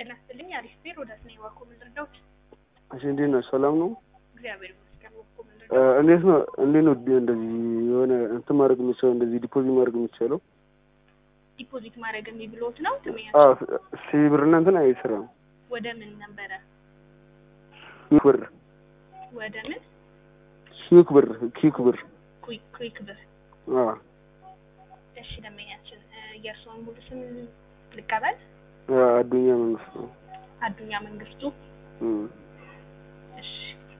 ጤና ይስጥልኝ። አሪፍ ቤር ወደ ስኔ ዋኮ ምንድርዳዎች እሺ፣ እንዴት ነው? ሰላም ነው? እግዚአብሔር ይመስገን። ዋኮ እ ምንድርዳዎች እንዴት ነው? እንዴት ነው እንደዚህ የሆነ እንትን ማድረግ የሚቻለው እንደዚህ ዲፖዚት ማድረግ የሚቻለው? ዲፖዚት ማድረግ የሚብሎት ነው ትመያ አዎ፣ ሲ ብር እና እንትን አይሰራም። ወደ ምን ነበረ? ኪክ ብር ወደ ምን ኪክ ብር ኪክ ብር ኩይክ ኩይክ ብር። አዎ እሺ ደንበኛችን እ የእርስዎን ሙሉ ስም ልቀበል። አ- አዱኛ መንግስት ነው። አዱኛ መንግስቱ። እም። እሺ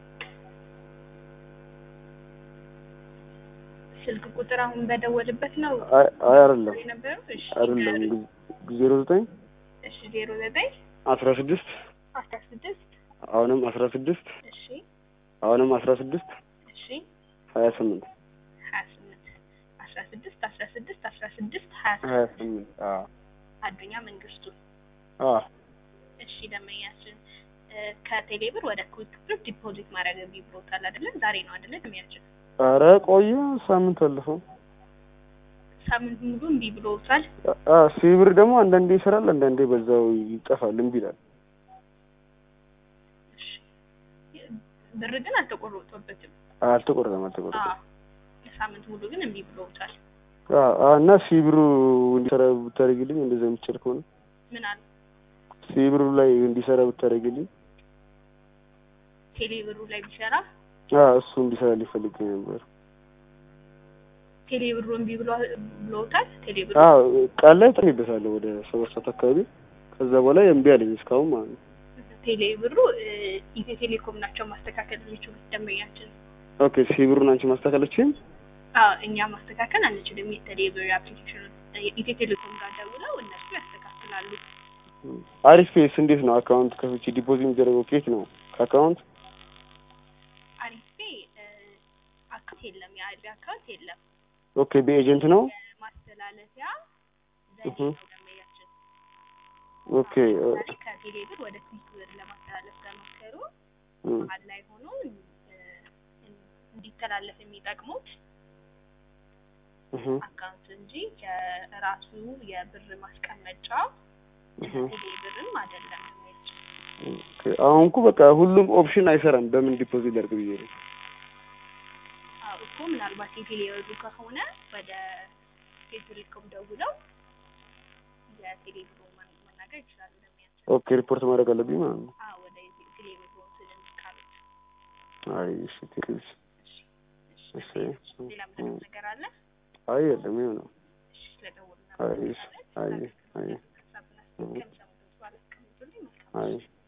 ስልክ ቁጥር አሁን በደወልበት ነው አይ አይ አይደለም የነበረው? እሺ አይደለም ዜሮ ዘጠኝ እሺ ዜሮ ዘጠኝ አስራ ስድስት አስራ ስድስት አሁንም አስራ ስድስት እሺ አሁንም አስራ ስድስት እሺ ሀያ ስምንት ሀያ ስምንት አስራ ስድስት አስራ ስድስት አስራ ስድስት ሀያ ሀያ ስምንት ስምንት አዎ አዱኛ መንግስቱ። አዎ እሺ ደንበኛችን እ ከቴሌብር ወደ ኩዊክ ብር ዲፖዚት ማድረግ የሚብሎታል አይደለ? ዛሬ ነው አይደለ? ደንበኛችን ኧረ ቆየ ሳምንት አለፈው። ሳምንት ሙሉ እምቢ ብሎታል። አ ሲ ብር ደግሞ አንዳንዴ ይሰራል፣ አንዳንዴ በዛው ይጠፋል፣ እምቢ ይላል። እሺ ብር ግን አልተቆረጠበትም። አልተቆረጠም አልተቆረጠም። አዎ ለሳምንት ሙሉ ግን እምቢ ብሎታል። አዎ አዎ፣ እና ሲ ብሩ እንዲሰራ ብታደርግልኝ እንደዛ የሚቻል ከሆነ ምን አለ ሲ ብሩ ላይ እንዲሰራ ብታደርግልኝ። ቴሌብሩ ላይ ቢሰራ አዎ እሱ እንዲሰራ ሊፈልግ ነበር። ቴሌብሩ እምቢ ብሎ ብሎታል። ቴሌብሩ አዎ ቃል ላይ ጥሬበታለሁ ወደ ሰባት ሰዓት አካባቢ። ከዛ በኋላ እምቢ አለኝ እስካሁን ማለት ነው። ቴሌብሩ እ ኢትዮ ቴሌኮም ናቸው ማስተካከል የሚችሉት ደንበኛችን። ኦኬ ሲ ብሩን አንቺ ማስተካከለችኝ? አዎ እኛ ማስተካከል አንችልም። የቴሌብር አፕሊኬሽን ኢትዮ ቴሌኮም ጋር ደውለው እነሱ ያስተካክላሉ። አሪፍ ፌስ እንዴት ነው? አካውንት ከፍቼ ዲፖዚት የሚደረገው ኬት ነው? ከአካውንት አሪፌ እ አካውንት የለም፣ የአሪፌ አካውንት የለም። ኦኬ በኤጀንት ነው? ማስተላለፊያ ዘዴ እህ። ነው ደንበኛችን። ኦኬ እ ለምሳሌ ከቴሌብር ወደ ኩዊክ ብር ለማስተላለፍ ከሞከሩ እ መሀል ላይ ሆኖ እ እንዲተላለፍ የሚጠቅሙት እህ አካውንት እንጂ የራሱ የብር ማስቀመጫ እህ ቴሌብርም አይደለም ደንበኛችን። ኦኬ አሁን እኮ በቃ ሁሉም ኦፕሽን አይሰራም። በምን ዲፖዚት ላድርግ ብዬ ነው። አዎ እኮ ምናልባት የቴሌብሩ ከሆነ ወደ ቴሌኮም ደውለው የቴሌብሩ ማን- መናገር ይችላሉ ደንበኛችን። ኦኬ ሪፖርት ማድረግ አለብኝ ማለት ነው። አዎ ወደ ቴሌብሩ ስለሚካሉት። አይ እሺ ቴክስ እሺ እሺ ሌላ ምንም ነገር አለ? አይ የለም ይኸው ነው። እሺ ስለደወሉ አይ እሺ አይ አይ ሀሳብና ከሚሰሙት በኋላ አስቀምጡልኝ። መልካም አይ